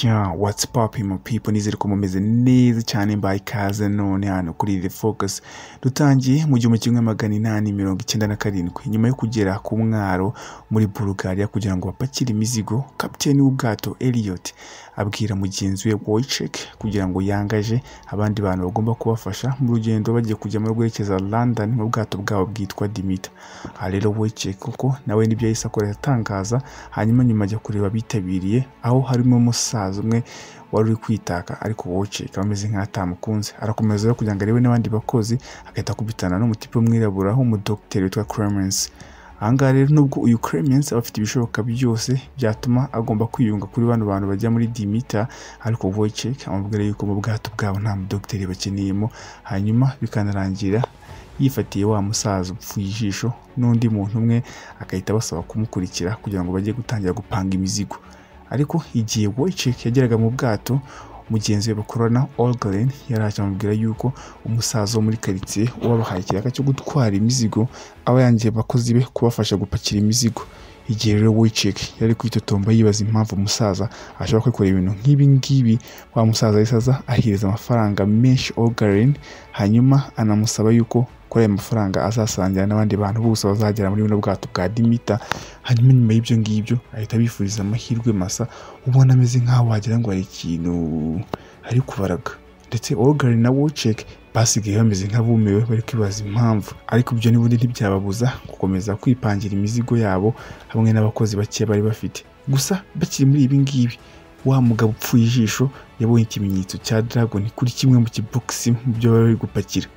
Yeah, what's popping mu people nizere ko mumeze neza cyane by kaze none hano kuri The Focus dutangiye mu gihumbi kimwe magana inani mirongo icyenda na karindwi nyuma yo kugera ku mwaro muri Bulgaria kugira ngo bapakire imizigo kapiteni w'ubwato Elliot abwira mugenzi we Wojciech kugira ngo yangaje abandi bantu bagomba kubafasha mu rugendo bagiye kujya mu rwerekeza London mu bwato bwabo bwitwa Dimita aha rero Wojciech koko nawe nibyo yahise akora atangaza hanyuma nyuma ajya kureba abitabiriye aho harimo musa umusaza umwe wari uri kwitaka ariko woceka ameze nk'atamukunze arakomeza rero kugira ngo arebe n'abandi bakozi agahita akubitana n'umutipe w'umwirabura w'umudogiteri witwa Clemens ahangaha rero nubwo uyu Clemens aba afite ibishoboka byose byatuma agomba kwiyunga kuri bano bantu bajya muri Dimita ariko Wojciech amubwira yuko mu bwato bwabo nta mudogiteri bakeneyemo hanyuma bikanarangira yifatiye wa musaza upfuye ijisho n'undi muntu umwe agahita basaba kumukurikira kugira ngo bajye gutangira gupanga imizigo ariko igihe Wojciech yageraga mu bwato mugenzi we bakorana Olgren yaraje amubwira yuko umusaza wo muri karitsiye wabahaye ikiraka cyo gutwara imizigo aba yangiye abakozi be kubafasha gupakira imizigo igihe rero Wojciech yari kwitotomba yibaza impamvu umusaza ashobora kwikorera ibintu nk'ibi ngibi wa musaza yisaza ahereza amafaranga menshi Olgren hanyuma anamusaba yuko kuri ayo mafaranga azasangira n'abandi bantu bose bazagera muri buno bwato bwa dimita hanyuma nyuma y'ibyo ngibyo ahita abifuriza amahirwe masa ubona ameze nk'aho wagira ngo hari ikintu ari kubaraga ndetse orugari na woceke basigaye bameze nk'abumiwe bari kwibaza impamvu ariko ibyo n'ubundi ntibyababuza gukomeza kwipangira imizigo yabo hamwe n'abakozi bake bari bafite gusa bakiri muri ibi ngibi wa mugabo upfuye ijisho yabonye ikimenyetso cya dragon kuri kimwe mu kibogisi mu byo bari bari gupakira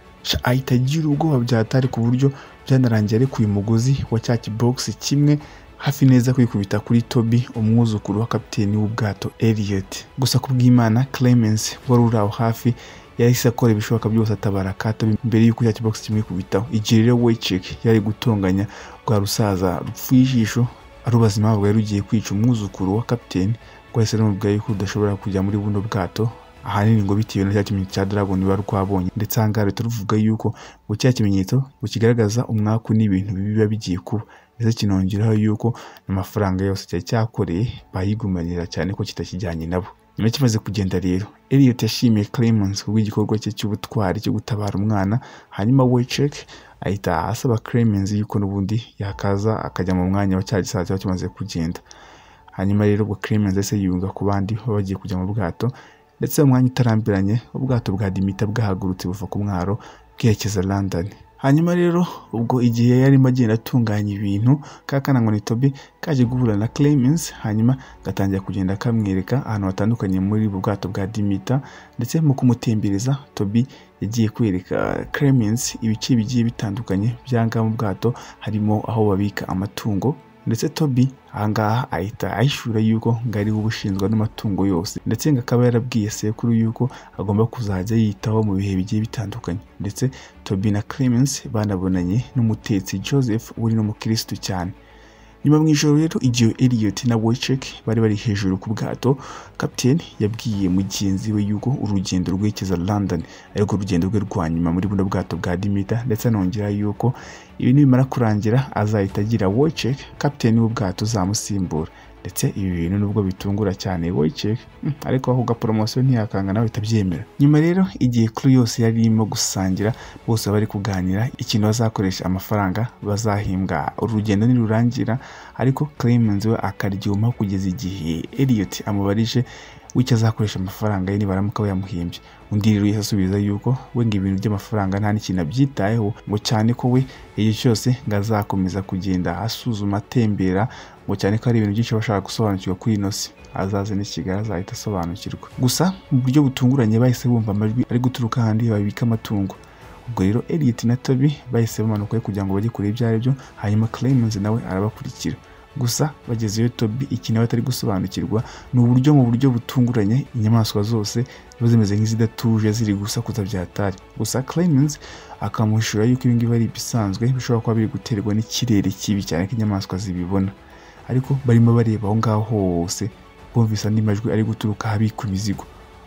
ahita agira ubwoba byahatari ku buryo byanarangiye arekuye umugozi wa cya kibogisi kimwe hafi neza kwikubita kuri tobi umwuzukuru wa kapiteni w'ubwato Elliot gusa ku bw'imana Clemens wari uri aho hafi yahise akora ibishoboka byose atabara katobi mbere y'uko cya kibogisi kimwe kubitaho igihe rero Wojciech yari gutonganya rwa rusaza rupfuye ijisho arubaza impamvu yari ugiye kwica umwuzukuru wa kapiteni rwahise rumubwira yuko udashobora kujya muri buno bwato ahanini ngo bitewe na cya kimenyetso cya dragon biba twabonye ndetse ahangaha leta ruvuga yuko ngo cya kimenyetso kigaragaza umwaku n'ibintu biba bigiye kuba ndetse kinongeraho yuko amafaranga yose cyari cyakoreye bayigumanira cyane ko kitakijyanye nabo nyuma kimaze kugenda rero Elliot yashimiye Clemens kubw'igikorwa cye cy'ubutwari cyo gutabara umwana hanyuma Wojciech ahita asaba Clemens yuko n'ubundi yakaza akajya mu mwanya wa cya gisaza kiba kimaze kugenda hanyuma rero ubwo Clemens ese yunga ku bandi baba bagiye kujya mu bwato ndetse mu mwanya utarambiranye ubwato bwa Dimita bwahagurutse buva ku mwaro bwerekeza London hanyuma rero ubwo igihe yarimo agenda atunganya ibintu ka kanangwa Tobi kaje guhura na Clemens hanyuma gatangira kugenda kamwereka ahantu hatandukanye muri ubu bwato bwa Dimita ndetse mu kumutembereza Tobi yagiye kwereka Clemens ibice bigiye bitandukanye byanga mu bwato harimo aho babika amatungo ndetse Toby ahangaha ahita ahishura yuko ngo ariwe ubushinzwe n'amatungo yose ndetse ngo akaba yarabwiye sekuru yuko agomba kuzajya yitaho mu bihe bigiye bitandukanye ndetse Toby na Clemens banabonanye n'umutetsi Joseph uri n'umukirisitu cyane nyuma mu ijoro rero igihe Elliot na Wojciech bari bari hejuru ku bwato kapiteni yabwiye mugenzi we yuko urugendo rwerekeza London ariko urugendo rwe rwa nyuma muri buno bwato bwa Dimita ndetse anongera yuko ibi nibimara kurangira azahita agira Wojciech kapiteni w'ubwato uzamusimbura ndetse ibi bintu nubwo bitungura cyane Wojciech ariko avuga poromosiyo ntiyakanga nawe itabyemera nyuma rero igihe crew yose yari irimo gusangira bose bari kuganira ikintu bazakoresha amafaranga bazahimbwa urugendo nirurangira ariko Clemens we akaryuma kugeza igihe Elliot amubarije w'icyo azakoresha amafaranga ye nibaramuka bayamuhimbye undi rero yasubiza yuko we ngo ibintu by'amafaranga nta n'ikintu abyitayeho ngo cyane ko we igihe cyose ngo azakomeza kugenda asuzuma atembera ngo cyane ko hari ibintu byinshi bashaka gusobanukirwa kuri ino si azaze n'ikigali azahita asobanukirwa gusa mu buryo butunguranye bahise bumva amajwi ari guturuka ahandi babika amatungo ubwo rero Elliot na Toby bahise bamanuka kugira ngo bajye kure ibyo ari byo hanyuma Clemens nawe arabakurikira gusa bagezeyo Toby iki nawe atari gusobanukirwa ni uburyo mu buryo butunguranye inyamaswa zose ziba zimeze nk'izidatuje ziri gusakuza byatari gusa Clemens akamushura yuko ibi ngibi ari ibisanzwe bishobora kuba biri guterwa n'ikirere kibi cyane ko inyamaswa zibibona ariko barimo bareba aho ngaho hose bumvise andi majwi ari guturuka ahabikwa imizigo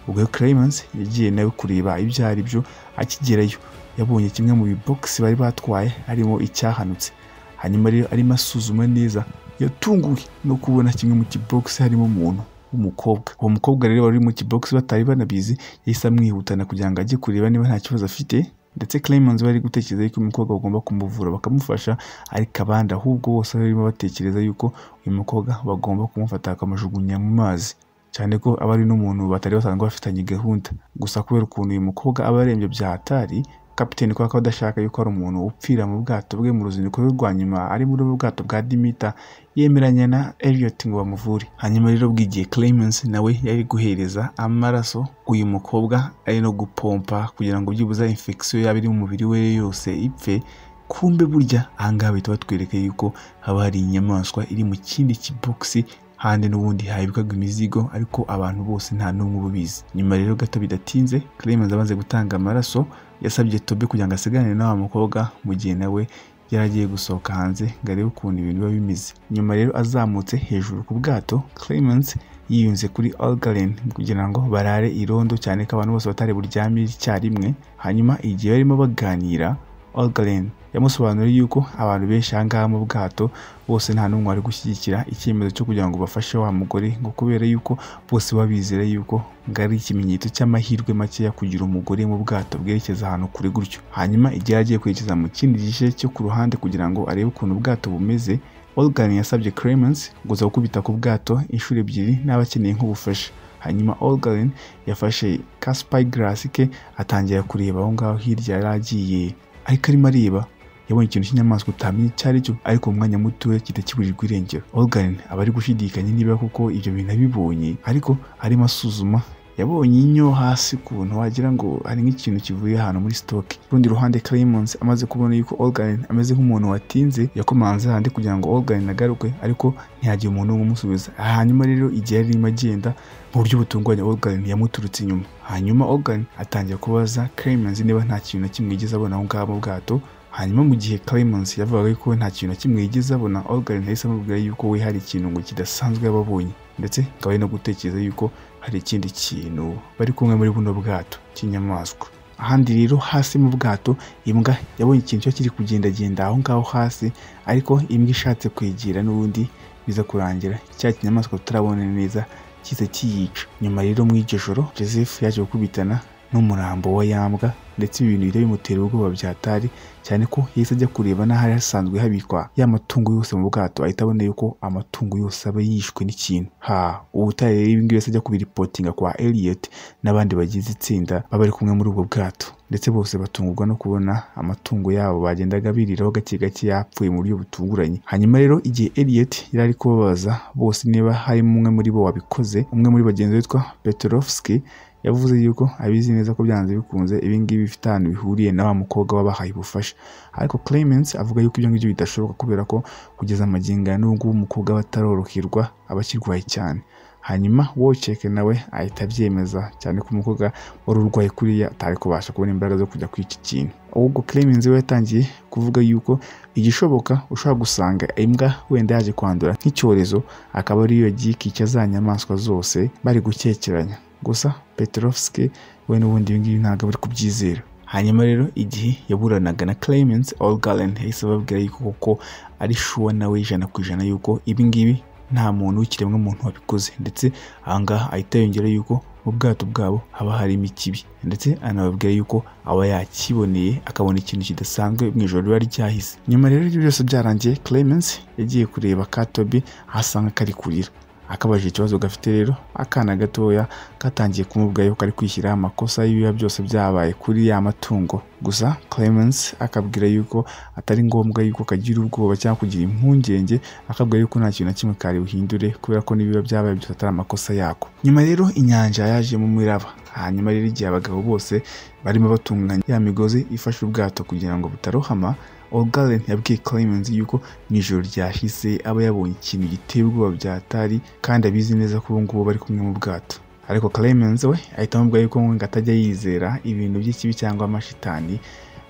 ubwo Clemens yagiye nawe kureba ibyo ari byo akigerayo yabonye kimwe mu bibogisi bari batwaye harimo icyahanutse hanyuma rero arimo asuzuma neza yatunguwe no kubona kimwe mu kibogisi harimo umuntu w'umukobwa uwo mukobwa rero wari uri mu kibogisi batari banabizi yahise amwihutana kugira ngo ajye kureba niba nta kibazo afite ndetse Clemens bari gutekereza yuko uyu mukobwa bagomba kumuvura bakamufasha ariko abandi ahubwo bose barimo batekereza yuko uyu mukobwa bagomba kumufata bakamujugunya mu mazi cyane ko aba ari n'umuntu batari basanzwe bafitanye gahunda gusa kubera ukuntu uyu mukobwa aba arembye bya hatari kapiteni kubera ko adashaka yuko hari umuntu upfira mu bwato bwe mu ruzinduko rwe rwa nyuma ari muri ubu bwato bwa dimita yemeranya na Elliot ngo bamuvure hanyuma rero bw'igihe Clemens nawe yari guhereza amaraso uyu mukobwa ari no gupompa kugira ngo byibuze infection yaba iri mu mubiri we yose ipfe kumbe burya ahangaha bahita batwereka yuko haba hari inyamaswa iri mu kindi kibogisi handi n'ubundi hahibwaga imizigo ariko abantu bose nta n'umwe ubizi nyuma rero gato bidatinze Clemens amaze gutanga amaraso yasabye Tobe kugira ngo asigarane na wa mukobwa mu gihe nawe yari agiye gusohoka hanze ngo arebe ukuntu ibintu biba bimeze nyuma rero azamutse hejuru ku bwato Clemens yiyunze kuri Algalen kugira ngo barare irondo cyane ko abantu bose batari buryame icyarimwe hanyuma igihe barimo baganira Algalen yamusobanuriye yuko abantu benshi ahangaha mu bwato bose nta n'umwe wari gushyigikira icyemezo cyo kugira ngo bafashe wa mugore ngo kubera yuko bose babizera yuko ngo ari ikimenyetso cy'amahirwe makeya kugira umugore mu bwato bwerekeza ahantu kure gutyo hanyuma igihe agiye kwerekeza mu kindi gice cyo ku ruhande kugira ngo arebe ukuntu ubwato bumeze Olgan yasabye Clemens guza gukubita ku bwato inshuro ebyiri n'aba akeneye nk'ubufasha hanyuma Olgaren yafashe ka spyglass ke atangira kureba aho ngaho hirya yari agiye ariko arimo areba yabonye ikintu cy'inyamaswa utamenye icyo ari cyo ariko mu mwanya mutoya kita kibujijwe irengero Olgan aba ari gushidikanya niba koko ibyo bintu abibonye ariko arimo asuzuma yabonye inyo hasi ukuntu wagira ngo hari nk'ikintu kivuye ahantu muri sitoke ku rundi ruhande Clemens amaze kubona yuko Olgan ameze nk'umuntu watinze yakomanze handi kugira ngo Olgan agaruke ariko ntiyagiye umuntu umusubiza hanyuma rero igihe yarimo agenda mu buryo butunguranye Olgan yamuturutse inyuma hanyuma Olgan atangira kubaza Clemens niba nta kintu na kimwe yigeze abona aho ngaho mu bwato hanyuma mu gihe Clemens yavugaga ko nta kintu na kimwe yigeze abona Olgan yahise amubwira yuko we hari ikintu ngo kidasanzwe yababonye ndetse akaba ari no gutekereza yuko hari ikindi kintu bari kumwe muri buno bwato cy'inyamaswa ahandi rero hasi mu bwato imbwa yabonye ikintu cyo kiri kugendagenda aho ngaho hasi ariko imbwa ishatse kwegera n'ubundi biza kurangira cya kinyamaswa tutarabona neza kiza kiyica nyuma rero muri iryo joro joseph yaje gukubitana n'umurambo wa yambwa ndetse ibi bintu bihita bimutera ubwoba byatari cyane ko yahise ajya kureba n'ahari hasanzwe habikwa ya matungo yose mu bwato ahita abona yuko amatungo yose aba yishwe n'ikintu ha ubutaye rero ibi ngibi yahise ajya kubiripotinga kwa Elliot n'abandi bagize itsinda baba bari kumwe muri ubwo bwato ndetse bose batungurwa no kubona amatungo yabo bagendaga biriraho gake gake yapfuye mu buryo butunguranye hanyuma rero igihe Elliot yari ari kubabaza bose niba harimo umwe muri bo wabikoze umwe muri bagenzi witwa Petrovski yavuze yuko abizi neza ko byanze bikunze ibi ngibi bifite ahantu bihuriye na wa mukobwa wabahaye ubufasha ariko Clemens avuga yuko ibyo ngibyo bidashoboka kubera ko kugeza amagingo ya n'ubwo umukobwa bataroroherwa aba akirwaye cyane hanyuma woceke nawe ahita abyemeza cyane ko umukobwa wari urwaye kuriya atari kubasha kubona imbaraga zo kujya kuri iki kintu ahubwo Clemens we yatangiye kuvuga yuko igishoboka ushobora gusanga imbwa wenda yaje kwandura nk'icyorezo akaba ariyo yagiye ikica za nyamaswa zose bari gukekeranya gusa Petrovski we n'ubundi ibi ngibi ntabwo bari kubyizera hanyuma rero igihe yaburanaga na Clemens Olgalen yahise ababwira yuko koko ari shuwa nawe ijana ku ijana yuko ibi ngibi nta muntu w'ikiremwa muntu wabikoze ndetse ahangaha ahita yongera yuko mu bwato bwabo haba harimo ikibi ndetse anababwira yuko aba yakiboneye akabona ikintu kidasanzwe mu ijoro riba ryahise nyuma rero ibyo byose byarangiye Clemens yagiye kureba Katobi ahasanga kari kurira akabaje ikibazo gafite rero akana gatoya katangiye kumubwira yuko ari kwishyira amakosa y'ibiba byose byabaye kuri ya matungo gusa Clemens akabwira yuko atari ngombwa yuko kagira ubwoba cyangwa kugira impungenge akabwira yuko nta kintu na kimwe kari buhindure kubera ko n'ibiba byabaye byose atari amakosa yako nyuma rero inyanja yajemo imiraba hanyuma rero igihe abagabo bose barimo batunganya ya migozi ifashe ubwato kugira ngo butarohama Olgaren yabwiye Clemens yuko mu ijoro ryahise aba yabonye ikintu giteye ubwoba byatari kandi abizi neza ko ubu ngubu bari kumwe mu bwato ariko Clemens we ahita amubwira yuko ngo atajya yizera ibintu by'ikibi cyangwa amashitani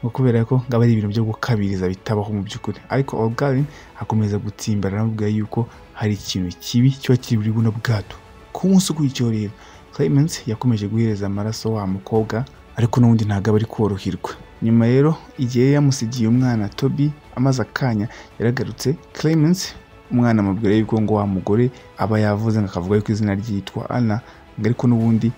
ngo kubera ko ngaba ari ibintu byo gukabiriza bitabaho mu by'ukuri ariko Olgaren akomeza gutsimbarara amubwira yuko hari ikintu kibi kiba kiri buri buno bwato ku munsi ukurikiyeho rero Clemens yakomeje guhereza amaraso wa mukobwa ariko n'ubundi ntabwo aba ari koroherwa nyuma rero igihe yamusigiye umwana Toby amaze akanya yaragarutse Clemens umwana amubwira yuko ngo wa mugore aba yavuze ngo akavuga yuko izina ryitwa ana ngo ariko n'ubundi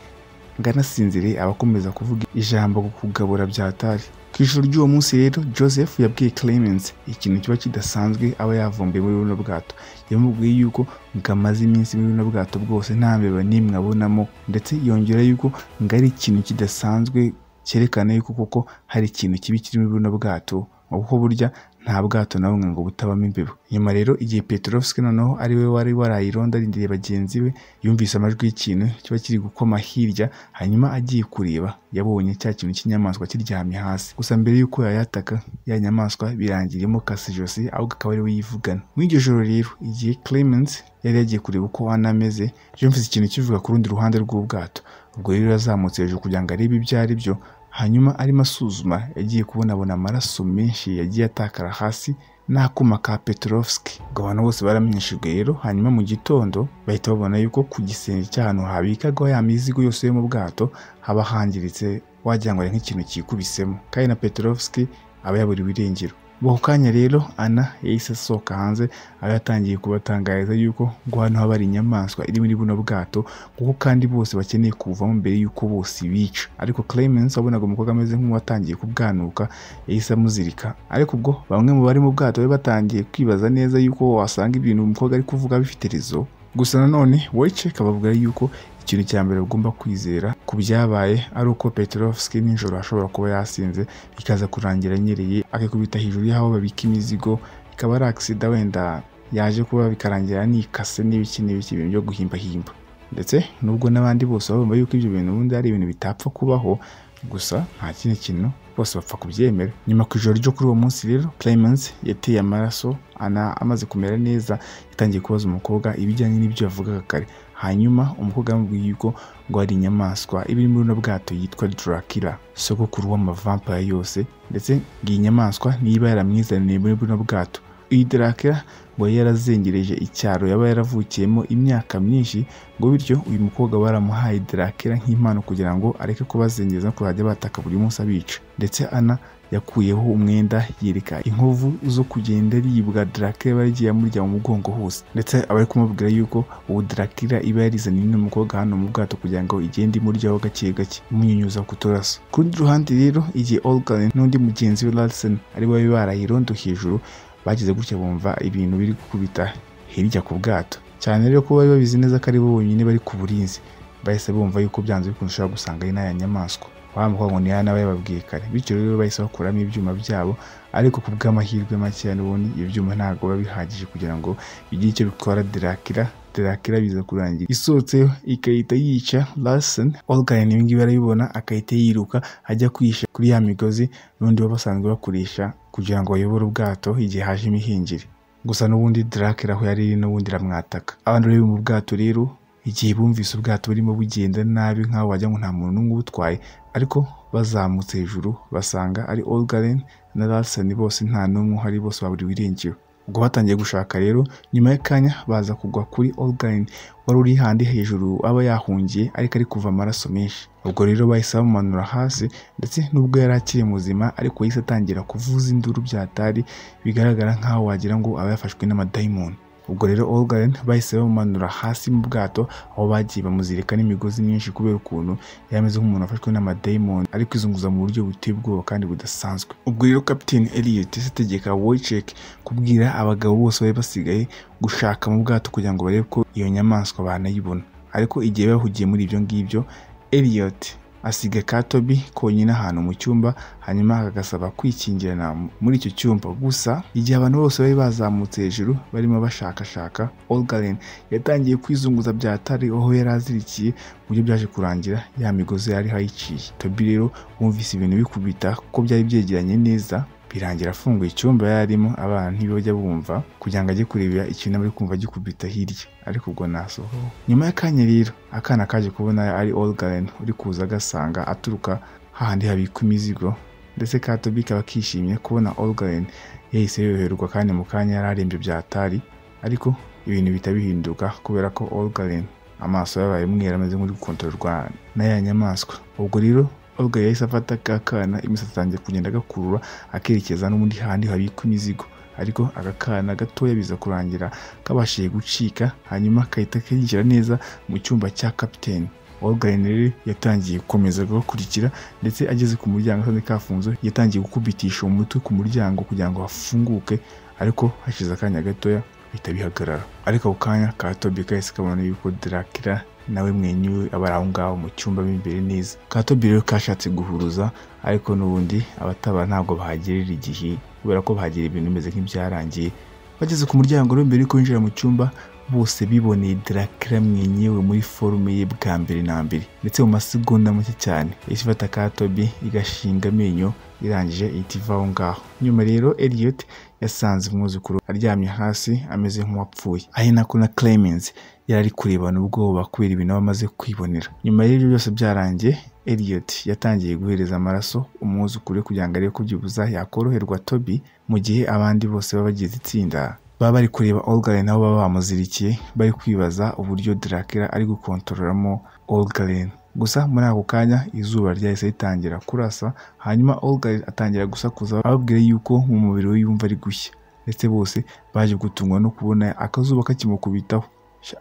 ngo anasinzire aba akomeza kuvuga ijambo ku kugabura byatari ku ijoro ry'uwo munsi rero joseph yabwiye clemens ikintu kiba kidasanzwe aba yavumbuye muri buno bwato yamubwiye yuko ngo amaze iminsi muri buno bwato bwose nta mbeba n'imwe abonamo ndetse yongera yuko ngo ari ikintu kidasanzwe cyerekana yuko koko hari ikintu kibi kiri muri buno bwato kuko burya nta bwato na bumwe ngo butabamo imbeba nyuma rero igihe petrovski noneho ari we wari warayironda arindiriye bagenzi be yumvise amajwi y'ikintu kiba kiri gukoma hirya hanyuma agiye kureba yabonye cya kintu cy'inyamaswa kiryamye hasi gusa mbere y'uko yayataka ya nyamaswa birangira imukase ijosi ahubwo akaba ari we yivugana muri iryo joro rero igihe clemens yari yagiye kureba uko ana ameze yumvise ikintu kivuga ku rundi ruhande rw'ubwato ubwo rero yazamutse hejuru kugira ngo arebe ibyo ari byo hanyuma arimo asuzuma yagiye kubonabona amaraso menshi yagiye atakara hasi n'akuma ka Petrovski ubwo abantu bose baramenyeshejwe rero hanyuma mu gitondo bahita babona yuko ku gisenge cy'ahantu habikagwa ya mizigo yose yo mu bwato haba hangiritse wagira ngo ari nk'ikintu cyikubisemo kandi na Petrovski aba yaburiwe irengero ubwo ako kanya rero ana yahise asohoka hanze aba yatangiye kubatangariza yuko ngo hano haba hari inyamaswa iri muri buno bwato kuko kandi bose bakeneye kuvamo mbere y'uko bose bica ariko Clemens wabonaga umukobwa ameze nk'uwatangiye kubwanuka yahise amuzirika ariko ubwo bamwe mu bari mu bwato bari batangiye kwibaza neza yuko wasanga ibintu umukobwa ari kuvuga bifite rezo gusa nanone Wojciech kababwira yuko ikintu cya mbere ugomba kwizera ku byabaye ari uko Petrovski nijoro ashobora kuba yasinze bikaza kurangira anyereye akikubita hejuru y'aho babika imizigo ikaba ari agisida wenda yaje kuba bikarangira nikase n'ibiki n'ibiki ibintu byo guhimbahimba ndetse nubwo n'abandi bose baba yuko ibyo bintu ubundi ari ibintu bitapfa kubaho gusa nta kindi kintu bose bapfa kubyemera nyuma ku ijoro ryo kuri uwo munsi rero Clemens yateye amaraso ana amaze kumera neza yatangiye kubaza umukobwa ibijyanye n'ibyo yavugaga kare hanyuma umukobwa yamubwiye yuko ngo hari inyamaswa iba iri muri buno bwato yitwa Dracula sogokuru w'amavampaya yose ndetse ngo iyi nyamaswa niba yaramwizaniye muri buno bwato iyi Dracula ngo yari yarazengereje icyaro yaba yaravukiyemo imyaka myinshi ngo bityo uyu mukobwa baramuhaye Dracula nk'impano kugira ngo areke kubazengeza no kuzajya bataka buri munsi abica ndetse ana yakuyeho umwenda yereka inkovu zo kugenda aribwa Dracula yaba yagiye amurya mu mugongo hose ndetse aba ari kumubwira yuko ubu Dracula iba yarizaniye uno mukobwa hano mu bwato kugira ngo igende imuryaho gake gake imunyunyuza ku turaso ku rundi ruhande rero igihe Olgan n'undi mugenzi we Larsen ari babi barayirondo hejuru bageze gutya bumva ibintu biri gukubita hirya ku bwato cyane rero ko bari babizi neza ko ari bo bonyine bari ku burinzi bahise bumva yuko byanze bikunze ushobora gusanga ari n'aya nyamaswa wa mukobwa ngo ni ya nawe yababwiye kare bityo rero bahise bakuramo ibyuma byabo ariko ku bw'amahirwe makeya n'ubundi ibyo byuma ntabwo biba bihagije kugira ngo bigire icyo bitwara derakira derakira biza kurangira isohotseho ikahita yica Larsen Olgan ibi ngibi arabibona akahita yiruka ajya kwisha kuri ya migozi n'undi baba basanzwe bakoresha kugira ngo bayobore ubwato igihe haje imihingire gusa n'ubundi Dracula aho yari iri n'ubundi iramwataka abantu rero mu bwato rero igihe bumvise ubwato burimo bugenda nabi nk'aho wagira ngo nta muntu n'umwe ubutwaye ariko bazamutse hejuru basanga ari Olgaren na Larsen bose nta n'umwe uhari bose baburiwe irengero ubwo batangiye gushaka rero nyuma y'akanya baza kugwa kuri Olgaren wari uri handi hejuru aba yahungiye ariko ari kuva amaraso menshi ubwo rero bahise bamumanura hasi ndetse n'ubwo yari akiri muzima ariko yahise atangira kuvuza induru byatari bigaragara nk'aho wagira ngo aba yafashwe n'amadayimoni ubwo rero Olgaren bahise bamumanura hasi mu bwato aho bagiye bamuzirika n'imigozi myinshi kubera ukuntu yari ameze nk'umuntu wafashwe n'amadayimoni ariko izunguza mu buryo buteye ubwoba kandi budasanzwe ubwo rero Captain Elliot yahise ategeka Wojciech kubwira abagabo bose bari basigaye gushaka mu bwato kugira ngo barebe ko iyo nyamaswa banayibona ariko igihe bahugiye muri ibyo ngibyo Elliot asiga ka Toby konyine ahantu mu cyumba hanyuma akagasaba kwikingirana muri icyo cyumba gusa igihe abantu bose bari bazamutse hejuru barimo bashakashaka Olgaren yatangiye kwizunguza byatari aho yari azirikiye mu buryo byaje kurangira ya migozi yari hayiciye Toby rero wumvise ibintu bikubita ko byari byegeranye neza birangira afunguye icyumba yarimo abana ntibajya bumva kugira ngo ajye kurebera ikintu bari kumva gikubita hirya ariko ubwo nasohoho nyuma y'akanya rero akana kaje kubona ari Olgaren uri kuza agasanga aturuka hahandi habikwa imizigo ndetse Katobi kaba kishimye kubona Olgaren yahise yoherwa kandi mu kanya yari arembye byatari ariko ibintu bihita bihinduka kubera ko Olgaren amaso yabaye umweru ameze nk'uri gukontororwa na ya nyamaswa ubwo rero ubwo yahise afata ka kana imisatsi atangiye kugenda agakurura akerekeza n'ubundi handi habikwa imizigo ariko aka kana gatoya biza kurangira kabashije gucika hanyuma kahita kinjira neza mu cyumba cya kapiteni Olga rero yatangiye gukomeza kubakurikira ndetse ageze ku muryango asanze kafunze yatangiye gukubitisha umutwe ku muryango kugira ngo hafunguke ariko hashize akanya gatoya bihita bihagarara ariko ako kanya ka Toby kahise kabona yuko Dracula nawe mwenyuwe aba ari aho ngaho mu cyumba mo imbere neza ka Toby rero kashatse guhuruza ariko n'ubundi abatabara ntabwo bahagerera igihe kubera ko bahagerera ibintu bimeze nk'ibyarangiye bageze ku muryango rero mbere yuko binjira mu cyumba bose biboneye Dracula mwenyewe muri forume ye bwa mbere na mbere ndetse mu masegonda make cyane yahise ifata ka Toby igashinga amenyo irangije ihita iva aho ngaho nyuma rero Elliot yasanze umwuzukuru aryamye hasi ameze nk'uwapfuye ari nako na Clemens yari ari kurebana ubwoba kubera ibintu aba amaze kwibonera nyuma y'ibyo byose byarangiye Elliot yatangiye guhereza amaraso umwuzukuru we kugira ngo arebe ko byibuza yakoroherwa Toby mu gihe abandi bose baba bagize itsinda baba bari kureba Olgaren nabo baba bamuzirikiye bari kwibaza uburyo Dracula ari gukontororamo Olgaren gusa muri ako kanya izuba ryahise ritangira kurasa hanyuma Olgaren atangira gusakuza ababwira yuko mu mubiri we yumva ari gushya ndetse bose baje gutungwa no kubona akazuba kakimukubitaho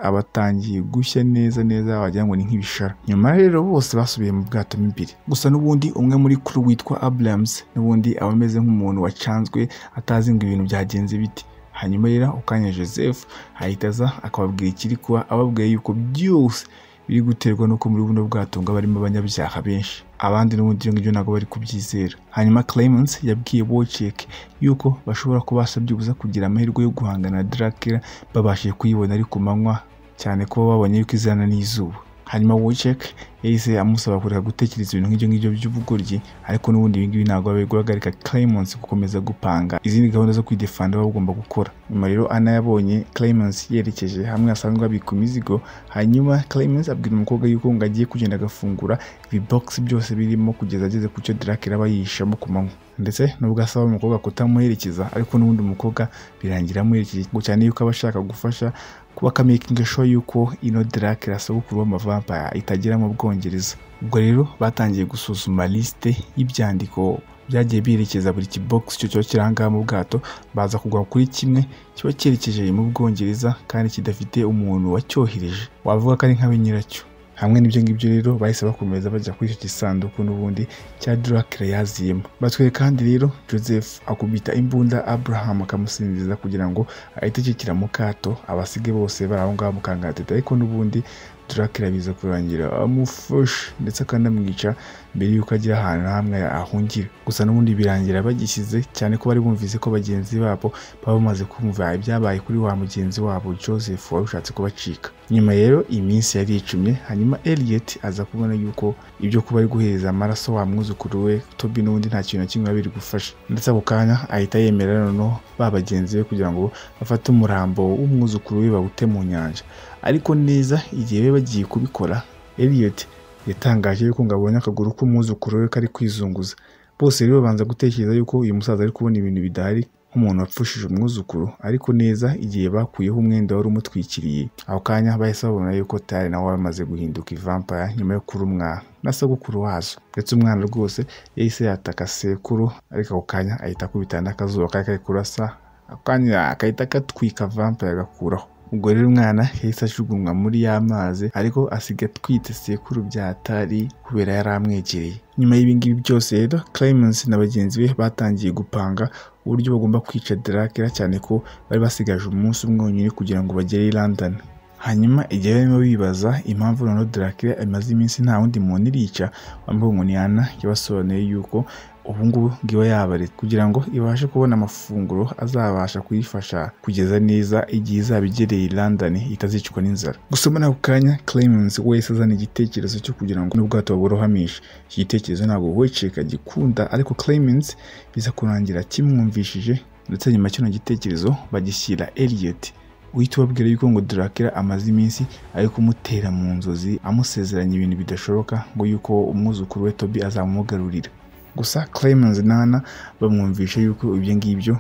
abatangiye gushya neza neza wagira ngo ni nk'ibishara nyuma rero bose basubiye mu bwato mo imbere gusa n'ubundi umwe muri kuru witwa Abrams n'ubundi aba ameze nk'umuntu wacanzwe atazi ngo ibintu byagenze bite hanyuma rero ukanya joseph ahita aza akababwira ikiri kuba ababwiye yuko byose biri guterwa n'uko muri buno bwato ngo barimo abanyabyaha benshi abandi n'ubundi ibyo ngibyo ntabwo bari kubyizera hanyuma Clemens yabwiye Wojciech yuko bashobora kuba basabye ubuza kugira amahirwe yo guhangana na Dracula babashije kuyibona ari ku manywa cyane ko babonye yuko izana n'izuba hanyuma Wojciech yahise amusaba kureka gutekereza ibintu nk'ibyo ngibyo by'ubugoryi ariko n'ubundi ibi ngibi ntabwo bari guhagarika Clemens gukomeza gupanga izindi gahunda zo kwidefanda baba bagomba gukora nyuma rero Anna yabonye Clemens yerekeje hamwe asanzwe abika imizigo hanyuma Clemens abwira umukobwa yuko ngo agiye kugenda agafungura ibibogisi byose birimo kugeza ageze ku cyo Dracula aba yihishamo ku manywa ndetse nubwo asaba umukobwa kutamuherekeza ariko n'ubundi umukobwa birangira amuherekeje cyane yuko aba ashaka gufasha kuba akamakinga sho yuko ino Dracula sogokuru w'amavampaya itagera mu Bwongereza ubwo rero batangiye gusuzuma lisite y'ibyandiko byagiye biherekeza buri kibogisi cyo kiba kiri mu bwato baza kugwa kuri kimwe kiba cyerekeje mu Bwongereza kandi kidafite umuntu wacyohereje wavuga ko ari nka nyiracyo hamwe n'ibyo ngibyo rero bahise bakomeza bajya kuri icyo gisanduku n'ubundi cya Dracula yaziyemo batwereka kandi rero Joseph akubita imbunda Abraham akamusinziza kugira ngo ahite akikira mu kato abasige bose bari aho ngaho mu kangaratete ariko n'ubundi Dracula biza kurangira amufashe ndetse akanamwica mbere y'uko agira ahantu hamwe ahungira gusa n'ubundi birangira bagishyize cyane ko bari bumvise ko bagenzi babo baba bamaze kumva ibyabaye kuri wa mugenzi wabo Joseph wari ushatse kubacika nyuma rero iminsi yari icumye hanyuma Elliot aza kubona yuko ibyo kuba ari guhereza amaraso wa mwuzukuru we Toby n'ubundi nta kintu na kimwe biri gufasha ndetse ako kanya ahita yemera noneho ba bagenzi be kugira ngo bafate umurambo w'umwuzukuru we bawute mu nyanja ariko neza igihe bari bagiye kubikora Elliot yatangaje yuko ngo abonye akaguru k'umwuzukuru we kari kwizunguza bose rero babanza gutekereza yuko uyu musaza ari kubona ibintu bidahari nk'umuntu wapfushije umwuzukuru ariko neza igihe bakuyeho umwenda wari umutwikiriye aho kanya bahise babona yuko tayari nawe wamaze guhinduka ivampaya nyuma yo kurumwa na sogokuru wazo ndetse umwana rwose yahise yataka sekuru ariko ako kanya ahita akubitana n'akazuba kari kari kurasa ako kanya agahita katwika vampaya agakuraho ubwo rero umwana yahise ajugunywa muri ya mazi ariko asiga atwite sekuru byatari kubera yari amwegereye nyuma y'ibingibi byose rero Clemens na bagenzi be batangiye gupanga uburyo bagomba kwica Dracula cyane ko bari basigaje umunsi umwe wonyine kugira ngo bagere i London hanyuma igihe barimo bibaza impamvu noneho Dracula imaze iminsi nta wundi muntu irica wambaye umuniyana yabasobanuye yuko ubungubu ngiba yabaretse kugira ngo ibashe kubona amafunguro azabasha kuyifasha kugeza neza igihe izaba igereye London itazicwa n'inzara gusa muri ako kanya Clemens wese azana igitekerezo cyo kugira ngo n'ubwato baburohamishe iki gitekerezo ntabwo Wojciech agikunda ariko Clemens biza kurangira kimwumvishije ndetse nyuma kino gitekerezo bagishyira Elliot uhita ubabwira yuko ngo Dracula amaze iminsi ari kumutera mu nzozi amusezeranya ibintu bidashoboka ngo yuko umwuzukuru we Toby azamugarurira gusa Clemens nana bamwumvisha yuko ibyo ngibyo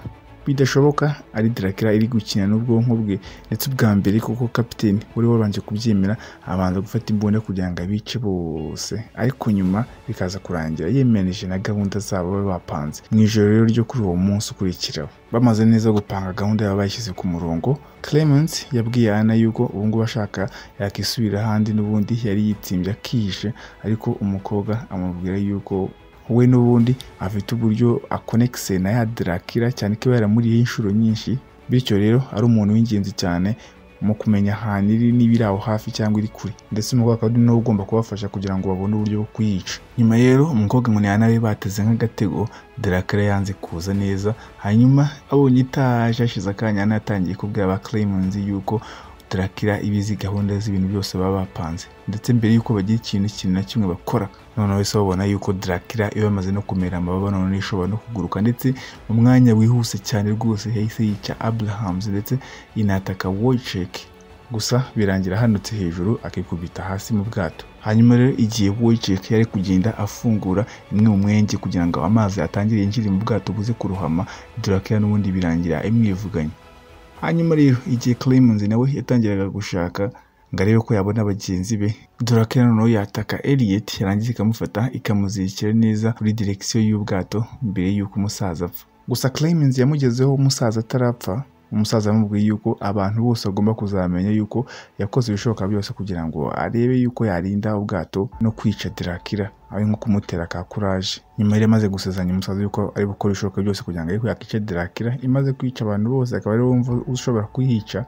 bidashoboka ari Dracula iri gukina n'ubwonko bwe ndetse ubwa mbere kuko kapiteni wari wabanje kubyemera abanza gufata imbunda kugira ngo abice bose ariko nyuma bikaza kurangira yemeranije na gahunda zabo bari bapanze mu ijoro rero ryo kuri uwo munsi ukurikiraho bamaze neza gupanga gahunda baba bayishyize ku murongo Clemence yabwiye Anna yuko ubu ngubu ashaka yakisubira ahandi n'ubundi yari yitsimbye akihishe ariko umukobwa amubwira yuko we n'ubundi afite uburyo akonekise na ya Dracula cyane ko iba yaramuriyeho inshuro nyinshi bityo rero ari umuntu w'ingenzi cyane mu kumenya ahantu iri niba iri aho hafi cyangwa iri kure ndetse umukobwa akaba ari nawe ugomba kubafasha kugira ngo babone uburyo bwo kuyica nyuma rero umukobwa munana be bateze nk'agatego Dracula yanze kuza neza hanyuma abonye itaje hashize akanya anatangiye kubwira ba Clemens yuko Dracula ibizi gahunda z'ibintu byose baba bapanze ndetse mbere y'uko bagira ikintu ikintu na kimwe bakora noneho wese babona yuko Dracula iyo bamaze no kumera amababa none ishobora no kuguruka ndetse mu mwanya wihuse cyane rwose yahise yica Abrahams ndetse inataka Wojciech gusa birangira ahanutse hejuru akikubita hasi mu bwato hanyuma rero igihe Wojciech yari kugenda afungura imwe mu mwenge kugira ngo amazi atangire yinjire mu bwato buze kurohama Dracula n'ubundi birangira imwivuganye hanyuma rero igihe Clemens nawe yatangiraga gushaka ngo arebe ko yabona bagenzi be Dracula noneho yataka Elliot yarangiza ikamufata ikamuzirikira neza kuri direkisiyo y'ubwato mbere y'uko umusaza apfa gusa Clemens yamugezeho umusaza atarapfa umusaza amubwiye yuko abantu bose bagomba kuzamenya yuko yakoze ibishoboka byose kugira ngo arebe yuko yarinda ubwato no kwica Dracula ari nko kumutera ka kuraje nyuma yari amaze gusezanya umusaza yuko ari gukora ibishoboka byose kugira ngo arebe ko yakica Dracula imaze kwica abantu bose akaba ariwe wumva ushobora kuyica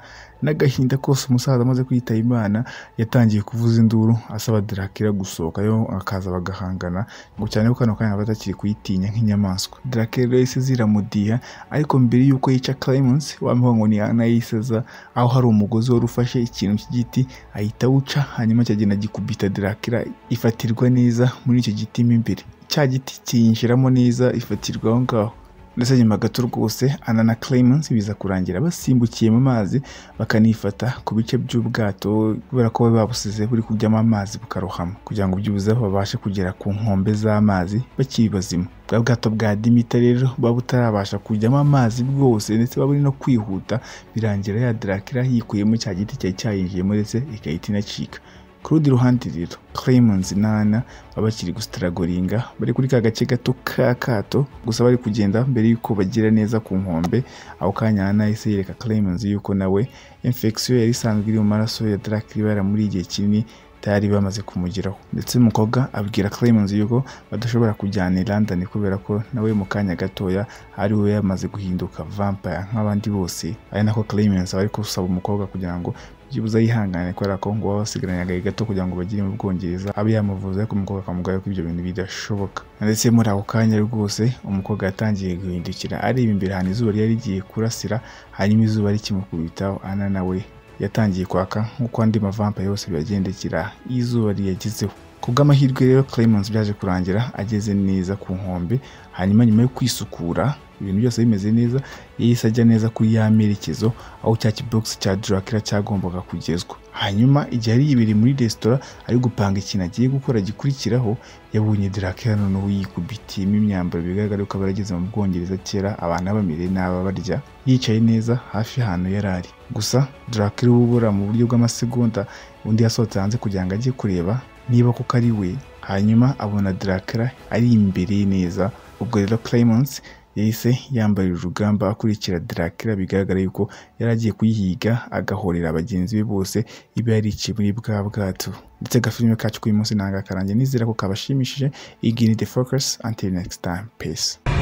n'agahinda kose umusaza amaze kwita Imana yatangiye kuvuza induru asaba Dracula gusohoka yo akaza bagahangana ngo cyane ko kano kanya batakiri kuyitinya nk'inyamaswa Dracula rero yahise ziramudiha ariko mbere y'uko yica Clemens wamuha ngo ni anayiseza aho hari umugozi wari ufashe ikintu cy'igiti ahita awuca hanyuma cyagenda gikubita Dracula ifatirwa neza muri icyo giti mo imbere cya giti kiyinjiramo neza ifatirwa aho ngaho ndetse nyuma gato rwose ana na Clemens biza kurangira basimbukiye mu mazi bakanifata ku bice by'ubwato kubera ko bari babusize buri kujyamo amazi bukarohama kugira ngo byibuze babashe kugera ku nkombe z'amazi bakiri bazima bwa bwato bwa Dimita rero buba butarabasha kujyamo amazi bwose ndetse baba buri no kwihuta birangira ya Dracula yikuyemo cya giti cyari cyayinjiyemo ndetse igahita inacika ku rundi ruhande rero Clemens n'Ana baba bakiri gusitaragoringa bari kuri ka gace gato ka kato gusa bari kugenda mbere y'uko bagira neza ku nkombe aho kanya Ana yahise yereka Clemens yuko nawe infection yari isanzwe iri mu maraso ya Dracula yaramuriye igihe kinini tayari bamaze kumugeraho ndetse umukobwa abwira Clemens yuko badashobora kujyana i London kubera ko nawe mu kanya gatoya ari we yamaze guhinduka vampire nk'abandi bose ari nako Clemens aba ari gusaba umukobwa kugira ngo byibuze yihangane kubera ko ngo baba basigaranye agahe gato kugira ngo bagire mu Bwongereza abe yamuvuze ariko umukobwa akamubwira ko ibyo bintu bidashoboka ndetse muri ako kanya rwose umukobwa yatangiye guhindukira areba imbere ahantu izuba ryari rigiye kurasira hanyuma izuba rikimukubitaho ana nawe yatangiye kwaka nk'uko andi mavampa yose biyagendekera izuba riyagezeho ku bw'amahirwe rero Clemens byaje kurangira ageze neza ku nkombe hanyuma nyuma yo kwisukura ibintu byose bimeze neza yahise ajya neza kuri ya merekezo aho cya kibogisi cya Dracula cyagombaga kugezwa hanyuma igihe ari ibiri muri resitora ari gupanga ikintu agiye gukora gikurikiraho yabonye Dracula noneho yikubitiyemo imyambaro bigaragara ko aba yarageze mu Bwongereza kera abantu bamere n'aba barya yicaye neza hafi y'ahantu yari ari gusa Dracula ubura mu buryo bw'amasegonda undi yasohotse hanze kugira ngo ajye kureba niba kuko ari we hanyuma abona Dracula ari imbere neza ubwo rero Clemens yahise yambaye urugamba akurikira Dracula bigaragara yuko yari agiye kuyihiga agahorera bagenzi be bose iba yariciye muri bwa bwato ndetse agafilime kacu k'uyu munsi ntabwo akarangiye nizera ko kabashimishije igihe ni the focus until next time peace